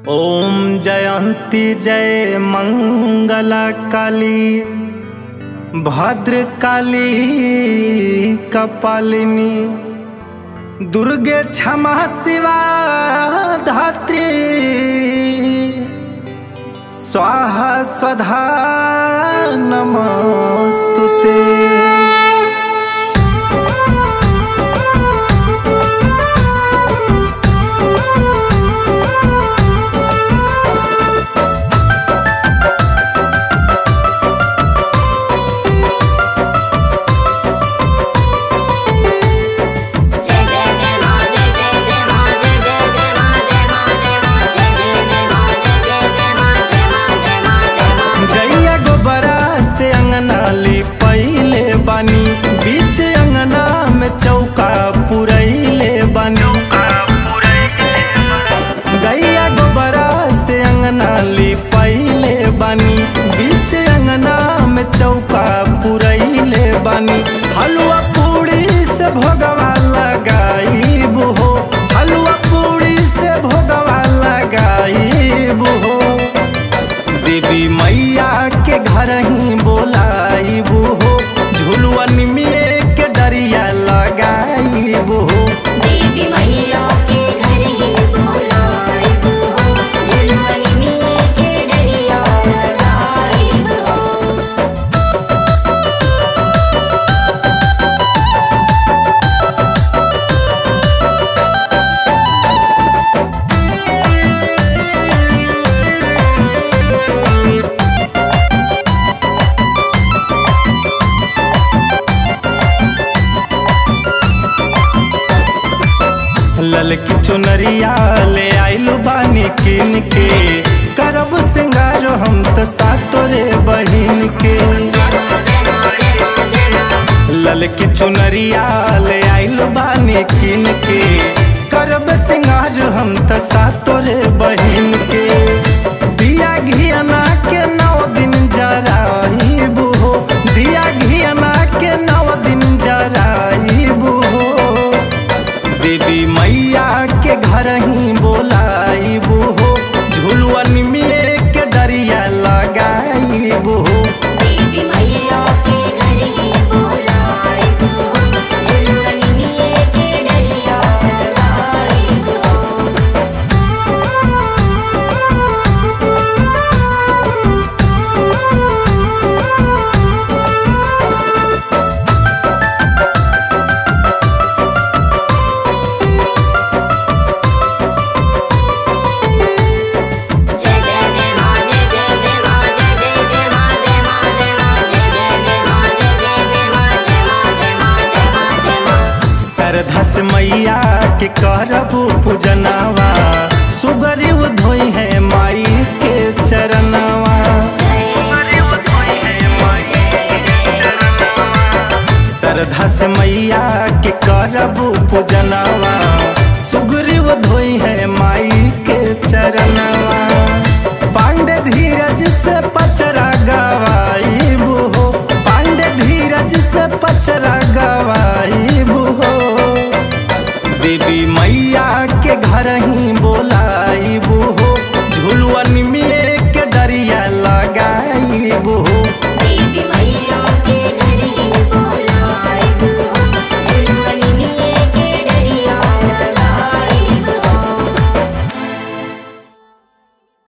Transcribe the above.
ओम जयंती जय मंगला काली भद्र काली कपालिनी दुर्गे क्षमा शिवा धात्री स्वाहा स्वधा नमस्तुते जय जय जय मां जय जय जय मां जय जय जय मां जय मां जय मां जय जय जय मां जय जय जय मां जय मां जय मां जय मां गैया गोबरा से अंगना ली पहले बानी बीच अंगना में चौका पुरैले बानी गैया गोबरा से अंगना ली पहले बानी बीच अंगना में चौका पुरैले बानी हलवा पूड़ी से भोगवा लगाईब हो हलवा पूड़ी से भोगवा लगाईब हो देवी मैया के घर ही बोलाइबू हो झुलुआ निमिए के डरिया लगाइबू हो देवी मैया के घर ही बोलाइब हो झुलुआनी मिये के डरिया लगाइब हो ललकी चुनरिया ले आइलू बानी किन के करब सिंगार हम त सातोरे बहिन के जय मां जय मां जय मां जय मां ललकी चुनरिया ले आइलू बानी किन के करब सिंगार हम त सातोरे